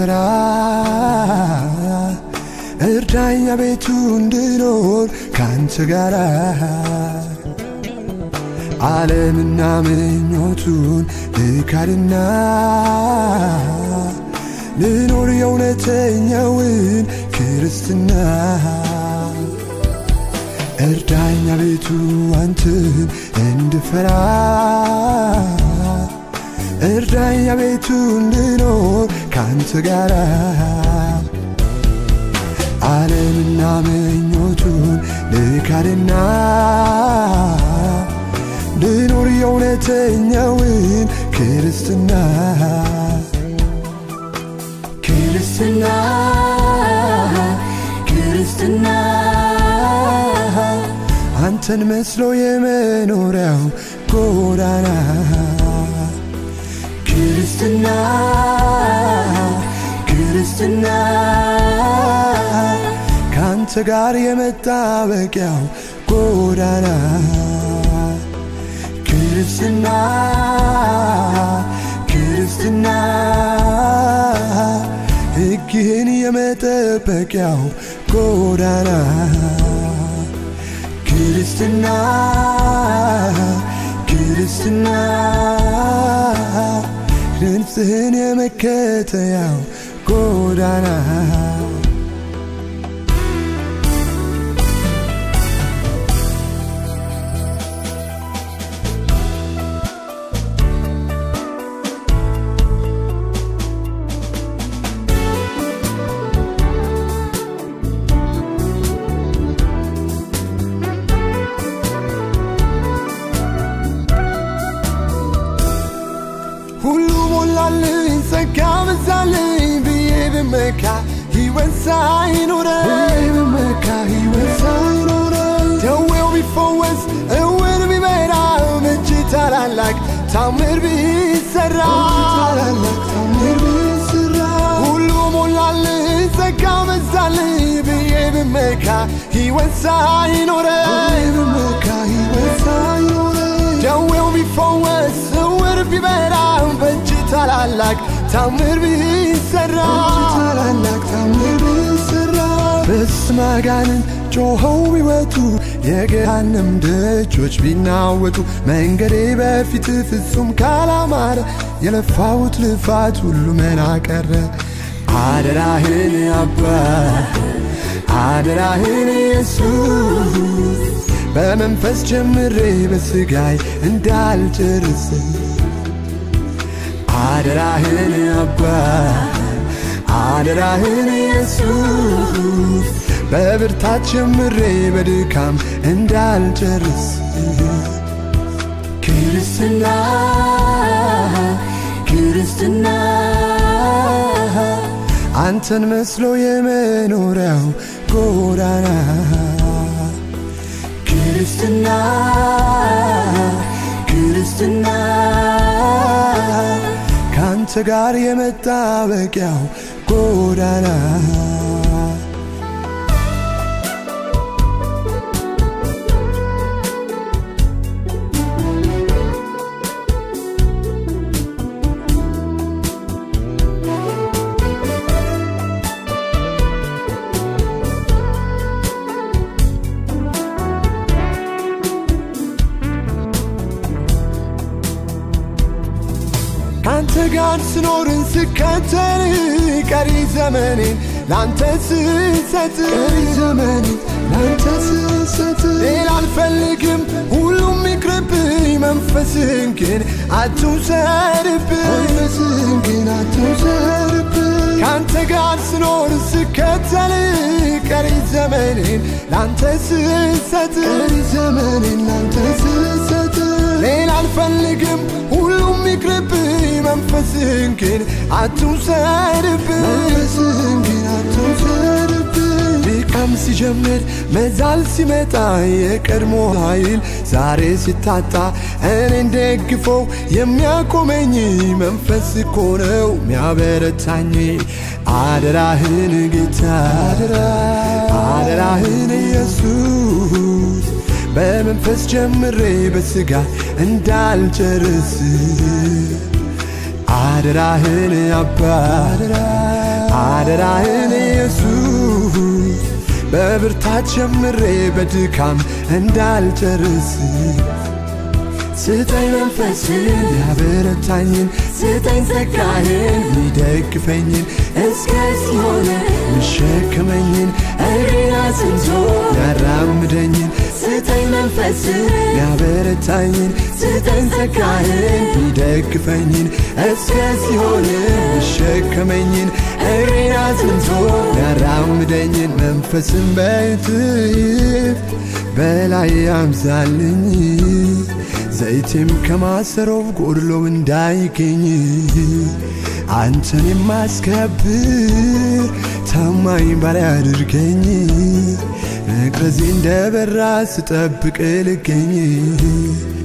እንድፈራ እርዳኛ ቤቱ እንድኖር ካንተ ጋራ ዓለምና ምኞቱን ልካድና ልኖር የእውነተኛውን ክርስትና እርዳኛ ቤቱ አንተን እንድፈራ እርዳኛ ቤቱ እንድኖር ካንተ ጋራ ዓለምና ምኞቱን ልካድና ልኖር የእውነተኛውን ክርስትና ክርስትና ክርስትና አንተን መስሎ የመኖሪያው ጎዳና ክርስትና ክርስትና ከአንተ ጋር የመጣበቂያው ጎዳና ክርስትና ክርስትና ሕግህን የመጠበቂያው ጎዳና ክርስትና ክርስትና ድምፅህን የመከተያው ጎዳና ሁሉ ሞላልኝ ጸጋ በዛልኝ ብዬ ብመካ ሕይወት ሳይኖረኝ ብመካ ሕይወት ሳይኖረኝ ደዌው ቢፈወስ እውር ቢበራ በእጅ ታላላቅ ታምር ቢሰራ ታላላቅ ታምር ቢሰራ ሁሉ ሞላልኝ ጸጋ በዛልኝ ብዬ ብመካ ሕይወት ሳይኖረኝ ብመካ ሕይወት ሳይኖረኝ ደዌው ቢፈወስ እውር ቢበራ በእጅ ታላላቅ ታምር ቢሰራ ታላላቅ ታምር ቢሰራ በስመ አጋንንት ጮኸው ቢወጡ የገሃነም ደጆች ቢናወጡ መንገዴ በፊት ፍጹም ካላማረ የለፋሁት ልፋት ሁሉ መና ቀረ አደራህን አባ አደራህን ኢየሱስ በመንፈስ ጀምሬ በስጋይ እንዳልጨርስ አደራህን አባ አደራህን ኢየሱስ በብርታት ጀምሬ በድካም እንዳልጨርስ ክርስትና ክርስትና አንተን መስሎ የመኖሪያው ጎዳና ክርስትና ክርስትና ከአንተ ጋር የመጣበቂያው ጎዳና ከአንተ ጋር ስኖርን ስከተል ቀሪ ዘመኔን ላንተ ስሰጥ ቀሪ ዘመኔን ላንተ ስሰጥ ሌላ አልፈልግም ሁሉም ይቅርብኝ መንፈስህን ግን አትውሰድብኝ መንፈስህን ግን አትውሰድብኝ ከአንተ ጋር ስኖር ስከተል ቀሪ ዘመኔን ላንተ ስሰጥ ቀሪ ዘመኔን ላንተ ስሰጥ ሌላ አልፈልግም ሁሉም ይቅርብኝ መንፈስህን ግን አትውሰድብኝ መንፈስህን ግን አትውሰድብኝ ድካም ሲጀምር መዛል ሲመጣ የቀድሞ ኃይል ዛሬ ሲታጣ እኔን ደግፈው የሚያቆመኝ መንፈስ እኮ ነው የሚያበረታኝ አደራህን ጌታ አደራህን ኢየሱስ በመንፈስ ጀምሬ በስጋ እንዳልጨርስ አደራህን አባ አደራህን ኢየሱስ በብርታት ጀምሬ በድካም እንዳልጨርስ ስጠኝ መንፈስን ያበረታኝን ስጠኝ ጸጋህን ሚደግፈኝን እስከዚህ ሆነ ሚሸከመኝን እግሬን አጽንቶ ያራምደኝን ስጠኝ መንፈስን ያበረታኝን ስጠኝ ጸጋህን ሚደግፈኝን እስከዚህ ሆነ ሚሸከመኝን እግሬን አጽንቶ ያራምደኝን መንፈስን በትይፍ በላይ ያምዛልኝ ዘይቴም ከማሰሮው ጎድሎ እንዳይገኝ አንተን የማስከብር ታማኝ ባሪያ አድርገኝ መቅረዜ እንደ በራ ስጠብቅ ልገኝ